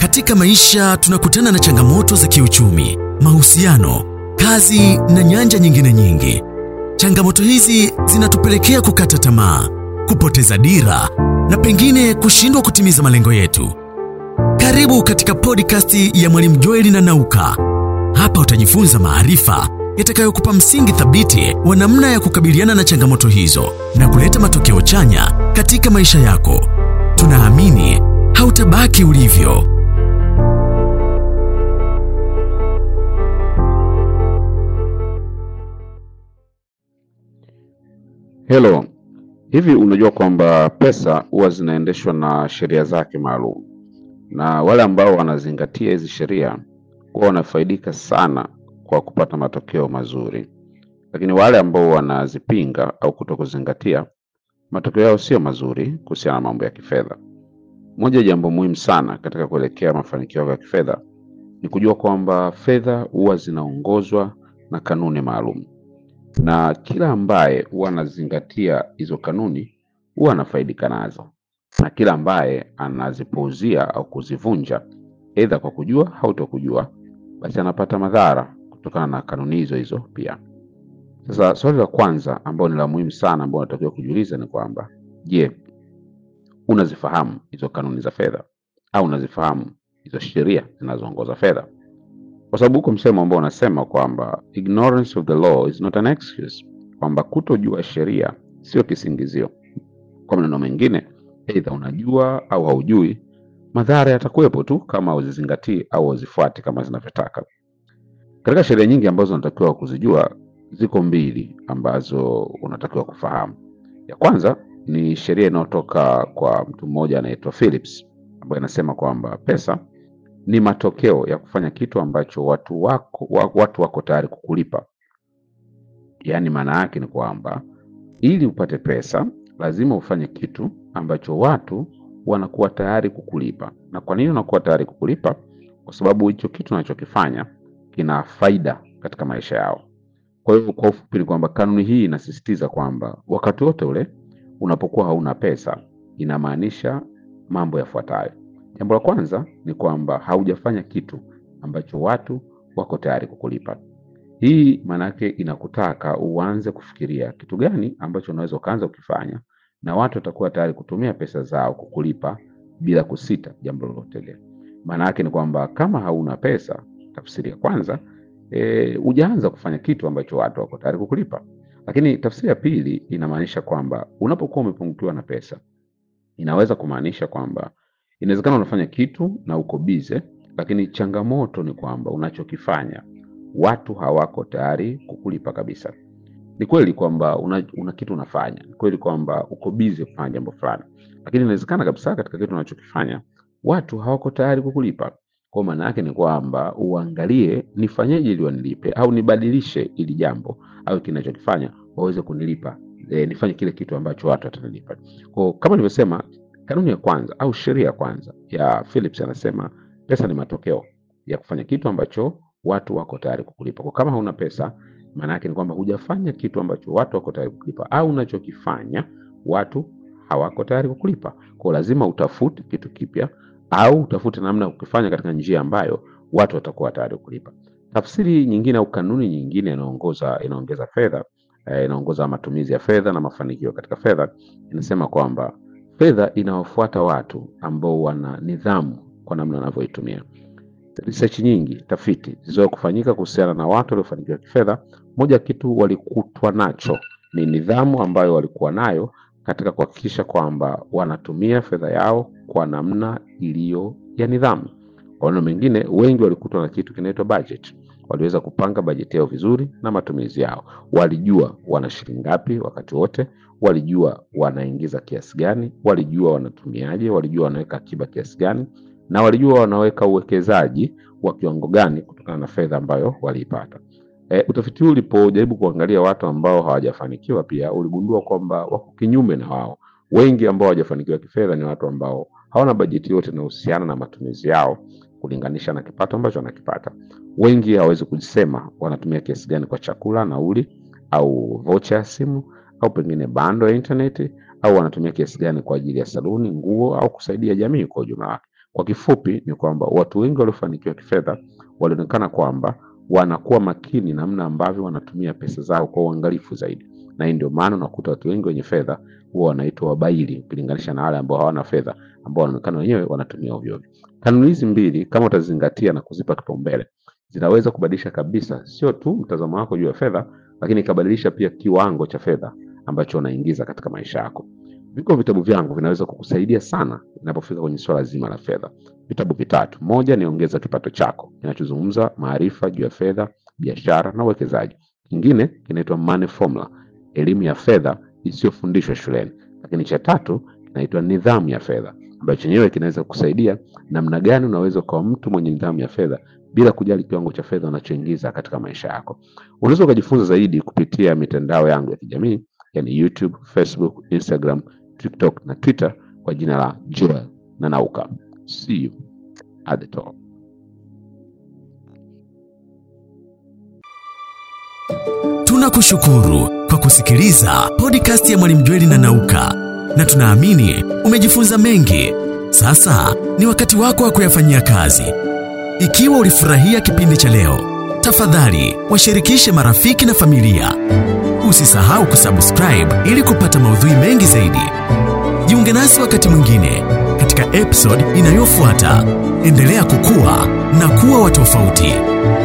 Katika maisha tunakutana na changamoto za kiuchumi, mahusiano, kazi na nyanja nyingine nyingi. Changamoto hizi zinatupelekea kukata tamaa, kupoteza dira na pengine kushindwa kutimiza malengo yetu. Karibu katika podcast ya Mwalimu Joeli na Nauka. Hapa utajifunza maarifa yatakayokupa msingi thabiti wa namna ya kukabiliana na changamoto hizo na kuleta matokeo chanya katika maisha yako. Tunaamini hautabaki ulivyo. Hello, hivi unajua kwamba pesa huwa zinaendeshwa na sheria zake maalum, na wale ambao wanazingatia hizi sheria huwa wanafaidika sana kwa kupata matokeo mazuri, lakini wale ambao wanazipinga au kutokuzingatia, matokeo yao sio mazuri kuhusiana na mambo ya kifedha. Moja ya jambo muhimu sana katika kuelekea mafanikio yako ya kifedha ni kujua kwamba fedha huwa zinaongozwa na kanuni maalum na kila ambaye huwa anazingatia hizo kanuni huwa anafaidika nazo, na kila ambaye anazipuuzia au kuzivunja, aidha kwa kujua au kutokujua, basi anapata madhara kutokana na kanuni hizo hizo pia. Sasa swali la kwanza ambalo ni la muhimu sana ambalo unatakiwa kujiuliza ni kwamba, je, unazifahamu hizo kanuni za fedha au unazifahamu hizo sheria zinazoongoza fedha? kwa sababu huko msemo ambao unasema kwamba ignorance of the law is not an excuse, kwamba kutojua sheria sio kisingizio. Kwa maneno mengine, aidha unajua au haujui, madhara yatakuwepo tu kama hauzizingatii au hauzifuati kama zinavyotaka. Katika sheria nyingi ambazo unatakiwa kuzijua, ziko mbili ambazo unatakiwa kufahamu. Ya kwanza ni sheria inayotoka kwa mtu mmoja anaitwa Phillips, ambayo inasema kwamba pesa ni matokeo ya kufanya kitu ambacho watu wako, wa- watu wako tayari kukulipa. Yaani maana yake ni kwamba ili upate pesa lazima ufanye kitu ambacho watu wanakuwa tayari kukulipa. Na kwa nini wanakuwa tayari kukulipa? Kwa sababu hicho kitu unachokifanya kina faida katika maisha yao. Kwa hivyo, kwa ufupi ni kwamba kanuni hii inasisitiza kwamba wakati wote ule unapokuwa hauna pesa, inamaanisha mambo yafuatayo. Jambo la kwanza ni kwamba haujafanya kitu ambacho watu wako tayari kukulipa. Hii maana yake inakutaka uanze kufikiria kitu gani ambacho unaweza ukaanza ukifanya na watu watakuwa tayari kutumia pesa zao kukulipa bila kusita jambo lolote lile. Maana yake ni kwamba kama hauna pesa, tafsiri ya kwanza e, hujaanza kufanya kitu ambacho watu wako tayari kukulipa. Lakini tafsiri ya pili inamaanisha kwamba unapokuwa umepungukiwa na pesa, inaweza kumaanisha kwamba inawezekana unafanya kitu na uko bize, lakini changamoto ni kwamba unachokifanya watu hawako tayari kukulipa kabisa. Ni kweli kwamba una, una kitu unafanya, ni kweli kwamba uko bize kufanya jambo fulani, lakini inawezekana kabisa katika kitu unachokifanya watu hawako tayari kukulipa. Kwa maana yake ni kwamba uangalie nifanyeje ili wanilipe, au nibadilishe ili jambo au kinachokifanya waweze kunilipa, e, nifanye kile kitu ambacho watu watanilipa. Kwa kama nilivyosema, kanuni ya kwanza au sheria ya kwanza ya Phillips anasema pesa ni matokeo ya kufanya kitu ambacho watu wako tayari kukulipa. Kwa kama hauna pesa, maana yake ni kwamba hujafanya kitu ambacho watu wako tayari kukulipa, au unachokifanya watu hawako tayari kukulipa. Kwa lazima utafute kitu kipya au utafute namna ya kukifanya katika njia ambayo watu watakuwa tayari kukulipa. Tafsiri nyingine au kanuni nyingine inaongoza inaongeza fedha eh, inaongoza matumizi ya fedha na mafanikio katika fedha, inasema kwamba fedha inawafuata watu ambao wana nidhamu kwa namna wanavyoitumia. Research nyingi, tafiti zilizo kufanyika kuhusiana na watu waliofanikiwa kifedha, moja kitu walikutwa nacho ni nidhamu ambayo walikuwa nayo katika kuhakikisha kwamba wanatumia fedha yao kwa namna iliyo ya nidhamu. Kwa maneno mengine, wengi walikutwa na kitu kinaitwa budget. Waliweza kupanga bajeti yao vizuri na matumizi yao. Walijua wana shilingi ngapi wakati wote, walijua wanaingiza kiasi gani, walijua wanatumiaje, walijua wanaweka akiba kiasi gani, na walijua wanaweka uwekezaji wa kiwango gani kutokana na fedha ambayo waliipata. E, utafiti huu ulipojaribu kuangalia watu ambao hawajafanikiwa pia uligundua kwamba wako kinyume na wao. Wengi ambao hawajafanikiwa kifedha ni watu ambao hawana bajeti yote inayohusiana na matumizi yao kulinganisha na kipato ambacho wanakipata. Wengi hawawezi kusema wanatumia kiasi gani kwa chakula, nauli au vocha ya simu au pengine bando ya intaneti au wanatumia kiasi gani kwa ajili ya saluni, nguo au kusaidia jamii kwa ujumla wake. Kwa kifupi ni kwamba watu wengi waliofanikiwa kifedha walionekana kwamba wanakuwa makini namna ambavyo wanatumia pesa zao kwa uangalifu zaidi, na hii ndio maana unakuta watu wengi wenye fedha huwa wanaitwa wabaili ukilinganisha na wale ambao hawana fedha ambao wanaonekana wenyewe wanatumia ovyo ovyo. Kanuni hizi mbili kama utazingatia na kuzipa kipaumbele, zinaweza kubadilisha kabisa sio tu mtazamo wako juu ya fedha, lakini ikabadilisha pia kiwango cha fedha ambacho unaingiza katika maisha yako. Viko vitabu vyangu vinaweza kukusaidia sana inapofika kwenye swala zima la fedha. Vitabu vitatu. Moja ni Ongeza Kipato Chako, kinachozungumza maarifa juu ya fedha, biashara na uwekezaji. Kingine kinaitwa Money Formula, elimu ya fedha isiyofundishwa shuleni. Lakini cha tatu kinaitwa Nidhamu ya Fedha, ambacho chenyewe kinaweza kukusaidia namna gani unaweza ukawa mtu mwenye nidhamu ya fedha bila kujali kiwango cha fedha unachoingiza katika maisha yako. Unaweza ukajifunza zaidi kupitia mitandao yangu ya kijamii, yani YouTube, Facebook, Instagram, TikTok na Twitter kwa jina la Joel Nanauka. See you at the top. Tunakushukuru kwa kusikiliza podcast ya Mwalimu Jweli na Nauka, na tunaamini umejifunza mengi. Sasa ni wakati wako wa kuyafanyia kazi. Ikiwa ulifurahia kipindi cha leo, tafadhali washirikishe marafiki na familia. Usisahau kusubscribe ili kupata maudhui mengi zaidi. Jiunge nasi wakati mwingine katika episode inayofuata. Endelea kukua na kuwa wa tofauti.